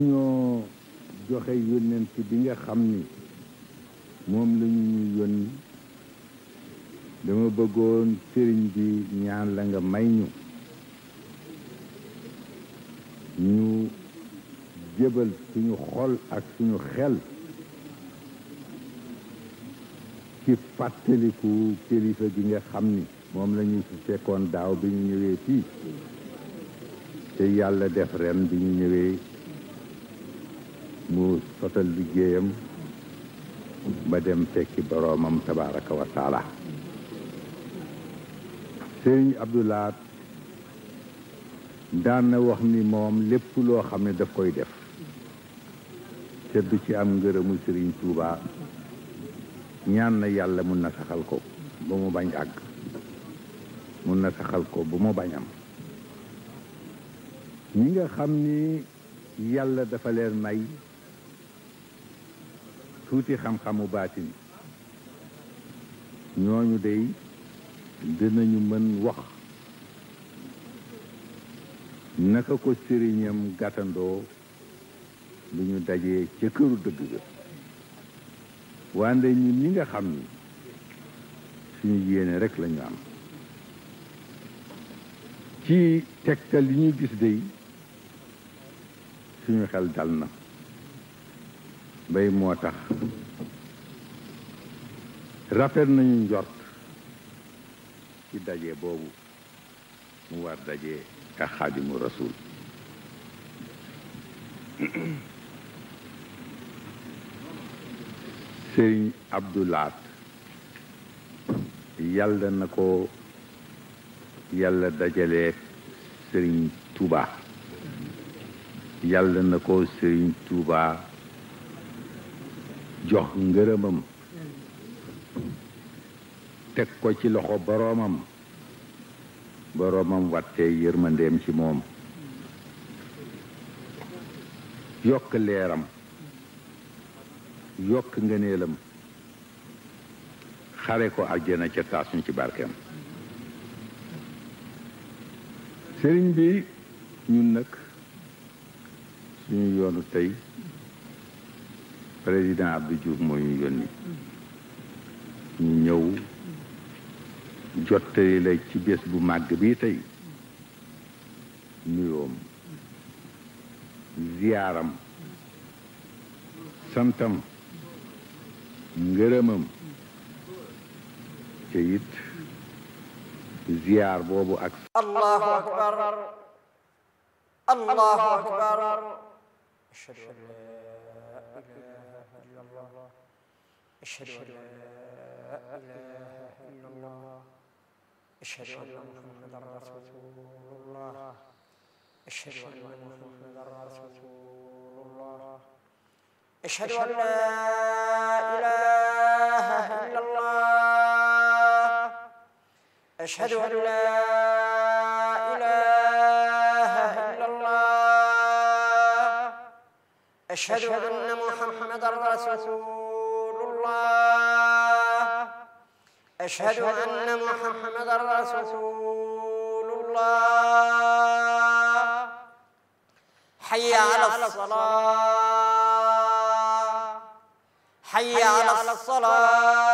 ñoo joxe yónnent bi nga xam ni moom la ñu ñu yónni dama bëggoon sëriñ bi ñaan la nga may ñu ñu jëbal suñu xol ak suñu xel ci fàttaliku kilifa gi nga xam ni moom la ñu fi fekkoon daaw bi ñu ñëwee fii te yàlla def ren bi ñu ñëwee mu sotal liggéeyam ba dem fekki boroomam tabaraka wa taala sëriñ Abdoulaat daan na wax ni moom lépp loo xam ne daf koy def te du ci am ngërëmu sëriñ Tuuba ñaan na yàlla mun na saxal ko ba mu bañ àgg mun na saxal ko ba mu bañ am ñi nga xam ni yàlla dafa leen may tuuti xam-xamu baatin ñooñu dey dinañu mën wax naka ko sëriñam gàttandoo lu ñu dajee ca këru dëgg ga wande ñun ñi nga xam ni suñu yéene rek lañu am ci tegtal li ñu gis dey suñu xel dal na bay moo tax rafet nañu njort ci daje boobu mu war daje ak xaadimu rasul sëriñ abdulaat yàlla na ko yàlla dajalee sëriñ tuuba yàlla na ko sëriñ tuuba jox ngërëmam teg ko ci loxo boroomam boroomam wattee yërmandeem ci moom yokk leeram yokk ngëneelam xare ko àjjana ca taas ñu ci barkeem sëriñ bi ñun nag suñu yoonu tey président Abdou Diouf moo ñu yónni ñu ñëw jottali la ci bés bu màgg bi tey nuyoom ziyaaram santam ngërëmam te it ziyaar boobu ak allahu akbar allahu akbar ashhadu an la ilaha illa allah ashhadu an la ilaha illa allah ashhadu anna muhammadan rasulullah ashhadu anna muhammadan rasulullah ashhadu an la ilaha illa allah أشهد أن لا إله إلا الله أشهد أن محمدا رسول الله أشهد أن محمدا رسول الله حي على الصلاة حي على الصلاة